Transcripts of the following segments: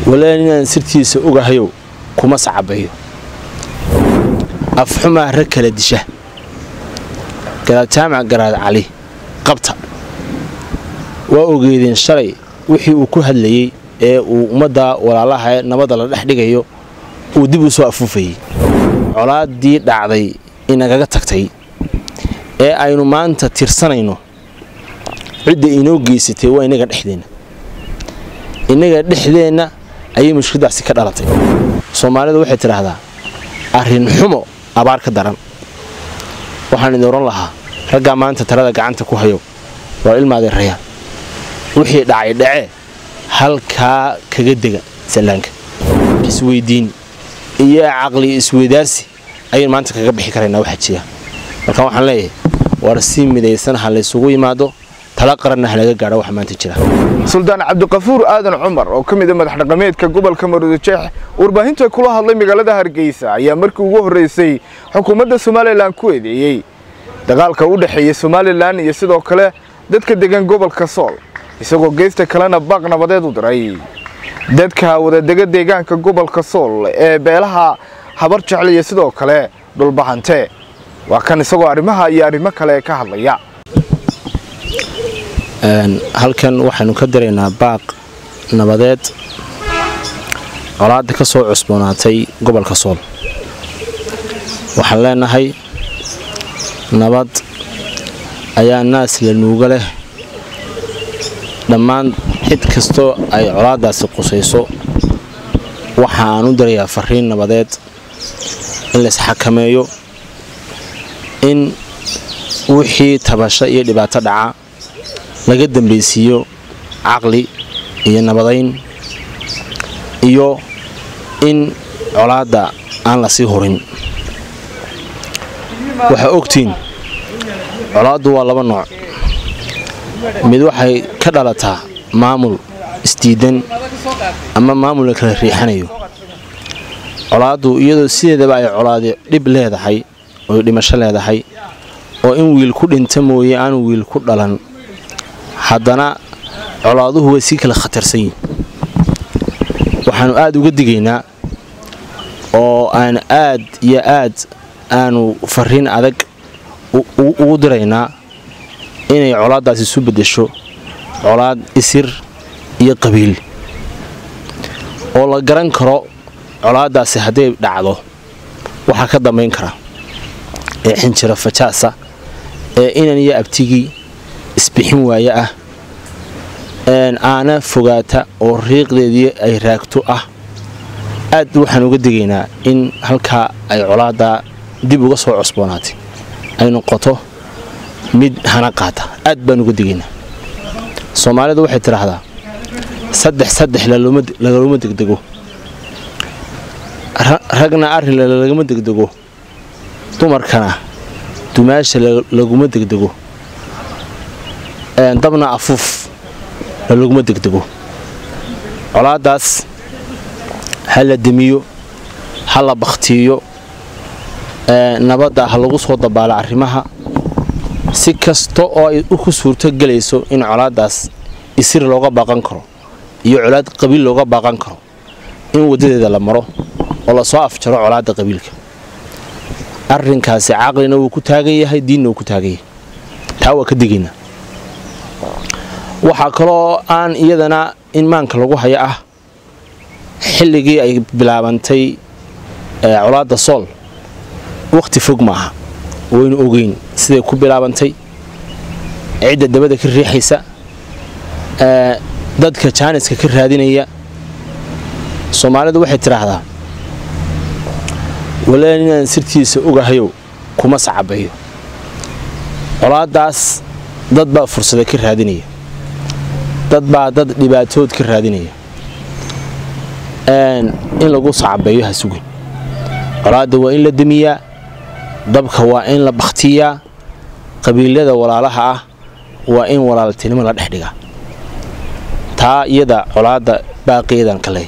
walaan inaan sirtiisa ogahayow kuma sacabayo afxumaa rag kala disha garaad jaamac garaad cali qabta waa ogeedeen shalay wixii uu ku hadlayey ee uu ummadda walaalaha ee nabadda la dhex dhigayo uu dib u soo afuufayey colaaddii dhacday inagaga tagtay ee aynu maanta tirsanayno cidda inoo geysatay waa innaga dhexdeenna innaga dhexdeenna ayay mushkiladaasi ka dhalatay soomaalidu waxay tidhaahdaa arrin xumo abaar ka daran waxaan idin ohan lahaa raggaa maanta talada gacanta ku hayo waa ilmaadeen rayaan wixii dhacay dhacee halkaa kaga dega sallaanka isweyddiin iyo caqli isweydaarsi ayaynu maanta kaga bixi karaynaa waxaa jira marka waxaan leeyahay war si midaysan ha laysugu yimaado tala qaranna ha laga gaadho waxa maanta jira suldaan cabdiqafuur aadan cumar oo ka mid a madax dhaqameedka gobolka maruudajeex warbaahinta kula hadlay magaalada hargeysa ayaa markii ugu horreysay xukuumadda somalilan ku eedeeyey dagaalka u dhexeeya somalilan iyo sidoo kale dadka degan gobolka sool isagoo geesta kalena baaq nabadeed u diray dadka wadadega deegaanka gobolka sool ee beelaha habar jecel iyo sidoo kale dhulbahante waa kan isagoo arrimaha iyo arrimo kale ka hadlaya halkan waxaynu ka diraynaa baaq nabadeed colaadda ka soo cusboonaatay gobolka sool waxaan leenahay nabad ayaa naas la nuuga leh dhammaan cid kastoo ay colaaddaasi qusayso waxa aan u dirayaa fariin nabadeed in laysxakameeyo in wixii tabasho iyo dhibaato dhaca laga dambaysiiyo caqli iyo nabadayn iyo in colaadda aan la sii hurin waxaa ogtiin colaaddu waa laba nooc mid waxay ka dhalataa maamul isdiidan ama maamul la kala riixanayo colaaddu iyadoo sideedaba ay colaadi dhib leedahay oy dhimasho leedahay oo in wiil ku dhinta mooye aan wiil ku dhalan haddana colaaduhu way sii kala khatarsan yihin waxaannu aad uga digaynaa oo aan aad iyo aad aanu fariin adag ugu diraynaa inay colaaddaasi isu beddesho colaad isir iyo qabiil oo la garan karo colaaddaasi hadday dhacdo waxaa ka dambayn kara ee xinjiro fajaasa ee inan iyo abtigii isbixin waaye ah aana fogaata oo riiqdeedii ay raagto ah aad waxaan uga digaynaa in halkaa ay colaaddaa dib uga soo cusboonaatay ay noqoto mid hana qaata aad baan uga digaynaa soomaalidu waxay tidhaahdaa saddex saddex lagaluma degdego ragna arrin lagama degdego dumarkana dumaasha laguma degdego dabna afuuf lalaguma degdego colaaddaas ha la demiyo ha la bakhtiiyo nabadda ha lagu soo dabaalo arrimaha si kasta oo ay ku suurto gelayso in colaaddaas isir looga baaqan karo iyo colaad qabiil looga baaqan karo in waddadeeda la maro oo lasoo afjaro colaadda qabiilka arrinkaasi caqlina wuu ku taagan yahay diinna wuu ku taagan yahay taa waa ka digaynaa waxaa kaloo aan iyadana in maanka lagu haya ah xilligii ay bilaabantay colaadda sool wakhti fog ma aha waynu ogeyn siday ku bilaabantay cidda dabada ka riixaysa dadka jaaniska ka raadinaya soomaalidu waxay tidhaahdaa walaan inaan sirtiisa ogahayow kuma sacabayo colaaddaas dad baa fursada ka raadinaya dad baa dad dhibaatood ka raadinaya in lagu sacabeeyo ha sugin colaadda waa in la demiyaa dabka waa in la bakhtiyaa qabiilada walaalaha ah waa in walaaltinimo la dhex dhigaa taa iyada colaadda baaqeedan kale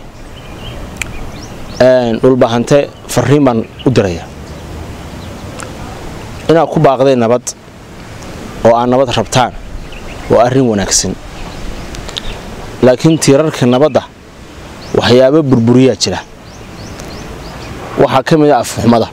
dhulbahante fariin baan u diraya inaad ku baaqdeen nabad oo aad nabad rabtaan waa arrin wanaagsan laakiin tiirarka nabadda waxyaabo burburiyaa jira waxaa ka mid a afxumada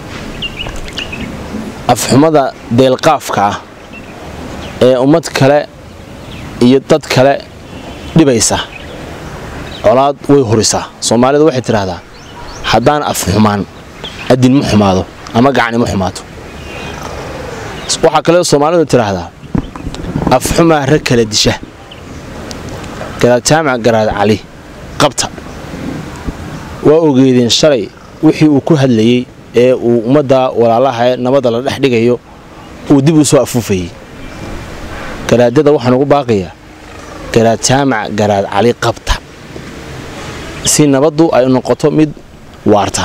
afxumada deelqaafka ah ee ummad kale iyo dad kale dhibaysa colaad way hurisaa soomaalidu waxay tidhaahdaa haddaan af xumaan adin ma xumaado ama gacni ma xumaato waxaa kale soomaalidu tidhaahdaa afxumaa rag kala disha garaad jaamac garaad cali qabta waa ogeedeen shalay wixii uu ku hadlayey ee uu ummadda walaalaha nabadda la dhex dhigayo uu dib u soo afuufayey garaadyada waxaan ugu baaqayaa garaad jaamac garaad cali qabta si nabaddu ay noqoto mid waarta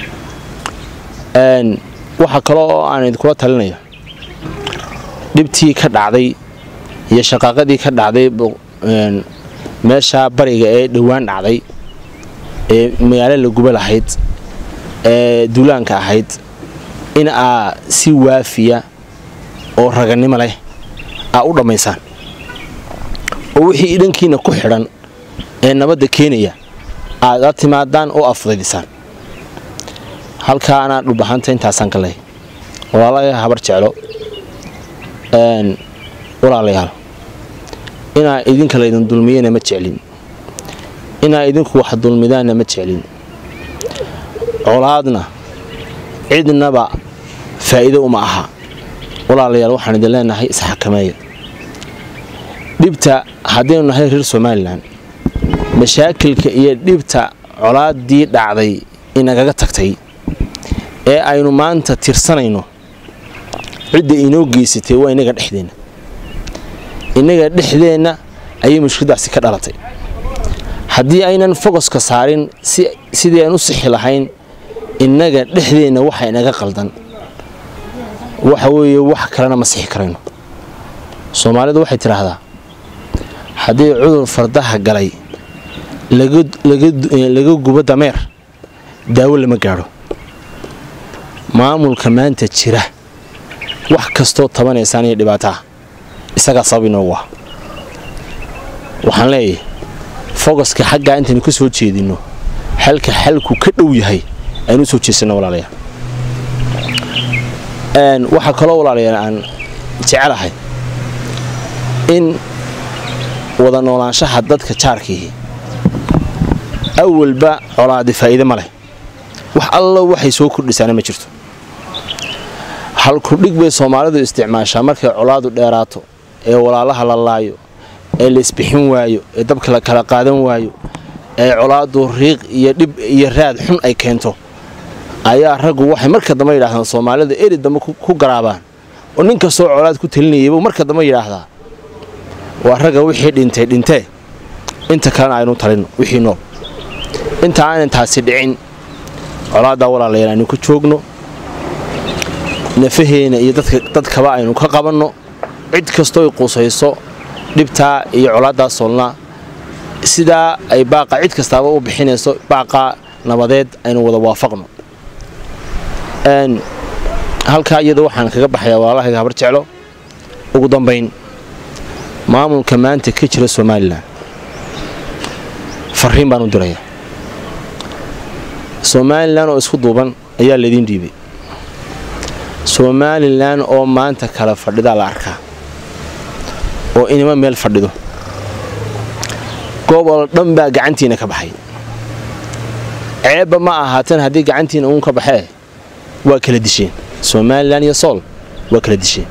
waxaa kale oo aan idinkula talinayo dhibtii ka dhacday iyo shaqaaqadii ka dhacday meesha bariga ee dhowaan dhacday ee magaalo la guba lahayd ee duulaanka ahayd in aa si waafiya oo raganimo leh aa u dhammaysaan oo wixii dhankiina ku xidhan ee nabadda keenaya aad la timaadaan oo afdaydisaan halkaa anaa dhulbahanta intaasaan ka lehay walaalayaa habar jeclo walaalayaal inaa idinka laydin dulmiyana ma jeclin inaa idinku wax dulmidaanna ma jeclin colaadna cidnaba faa'iido uma aha walaalayaal waxaan idin leenahay isxakameeya dhibta haddaynu nahay reer somalilan mashaakilka iyo dhibta colaaddii dhacday inagaga tagtay ee aynu maanta tirsanayno cidda inoo geysatay waa inaga dhexdeenna innaga dhexdeenna ayay mushkiladaasi ka dhalatay haddii aynan fogoska saarin sidii aan u sixi lahayn innaga dhexdeenna waxa inaga qaldan waxa weeye wax kalena ma sixi karayno soomaalidu waxay tidhaahdaa haddii cudur fardaha galay laga gubo dameer daawo lama gaadho maamulka maanta jira wax kastoo tabanaysaan iyo dhibaataha isagaa sabab inoogu ah waxaan leeyahay fogoska xaggaa intaynu ka soo jeedinno xalka xalku ka dhow yahay aynu u soo jeesanno walaalayaal waxaa kaloo walaalayaal aan jecelahay in wada noolaanshaha dadka jaarkiihi awalba colaadi faa'iide ma leh wax allo waxay soo kordhisaana ma jirto halkudhig bay soomaalidu isticmaashaa markay colaadu dheeraato ee walaalaha la laayo ee la isbixin waayo ee dabka la kala qaadan waayo ee colaadu riiq iyo dhib iyo raad xun ay keento ayaa raggu waxay marka dambe yidhahdaan soomaalida eri dambe ku garaabaan oo nin kastoo colaad ku talinayaybu marka dambe yidhaahdaa waa ragga wixii dhintay dhintee inta kalena aynu talinno wixii nool inta aanan taasi dhicin colaaddaa walaalayaal aynu ku joogno nafaheena iyo dadkaba aynu ka qabanno cid kastooy qusayso dhibtaa iyo colaaddaa soolnaa sidaa ay baaqa cid kastaaba u bixinayso baaqaa nabadeed aynu wada waafaqno halkaa iyada waxaan kaga baxayaa walaalahayga habar jeclo ugu dambayn maamulka maanta ka jira somalilan fariin baan u diraya somalilan oo isku duuban ayaa laydiin dhiibay somalilan oo maanta kala fadhidaa la arkaa oo inima meel fadhido gobol dhan baa gacantiina ka baxay ceebba ma ahaateen haddii gacantiina uun ka baxee waa kala disheen somalilan iyo sool waa kala disheen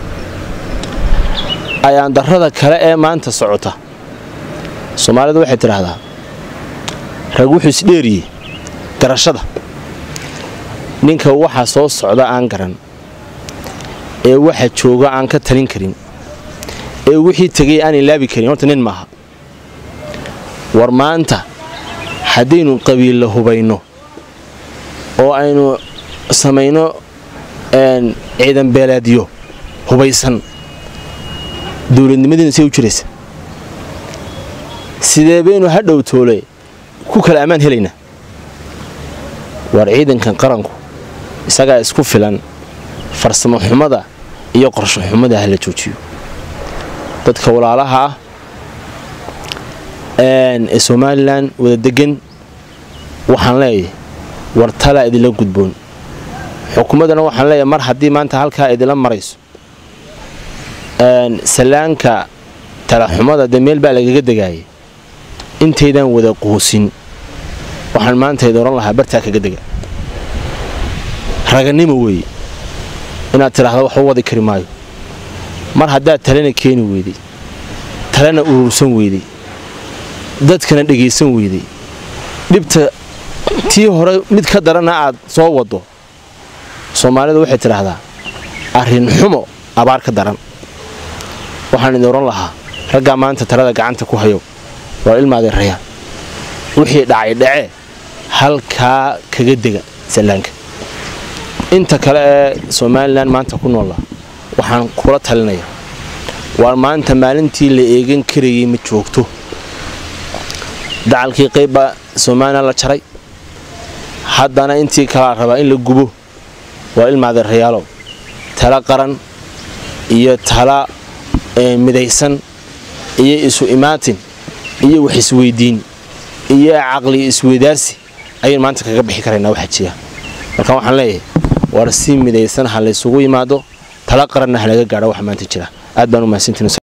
ayaandarrada kale ee maanta socota soomaalidu waxay tidhaahdaa rag wuxuu isdheeriyey garashada ninka waxa soo socda aan garan ee waxa jooga aan ka talin karin ee wixii tegay aan ilaabi karin horta nin maaha war maanta haddaynu qabiilla hubayno oo aynu samayno ciidan beelaadiyo hubaysan dowladnimadiina say u jiraysa sidee baynu hadhow toole ku kala ammaan helaynaa waar ciidankan qaranku isagaa isku filan farsamo xumada iyo qorsho xumada ha la joojiyo dadka walaalaha ah ee somalilan wada degan waxaan leeyahay war talaa idinla gudboon xukuumaddana waxaan leeyahay mar haddii maanta halkaa idinla marayso sallaanka talaxumada dee meel baa lagaga degaayay intaydaan wada quusin waxaan maanta idin oran lahaa bartaa kaga dega raganimo weeye inaad tidhaahdo waxba wadi kari maayo mar haddaad talena keeni weyday talena urursan weyday dadkana dhegaysan weyday dhibta tii hore mid ka darana aad soo waddo soomaalidu waxay tidhaahdaa arrin xumo abaar ka daran waxaan idin oran lahaa raggaa maanta talada gacanta ku hayo waa ilmaadii rayaan wixii dhacay dhacee halkaa kaga dega sallaanka inta kale ee somalilan maanta ku noola waxaan kula talinaya waar maanta maalintii la eegan karayay ma joogto dacalkii qaybbaa somalilan la jaray haddana intii kalaa rabaa in la gubo waa ilmaadii rayaalow tala qaran iyo tala midaysan iyo isu imaatin iyo wax isweydiin iyo caqli isweydaarsi ayaynu maanta kaga bixi karaynaa waxaa jira marka waxaan leeyahay war si midaysan ha laysugu yimaado tala qaranna ha laga gaadho waxa maanta jira aad baan u mahadsantiin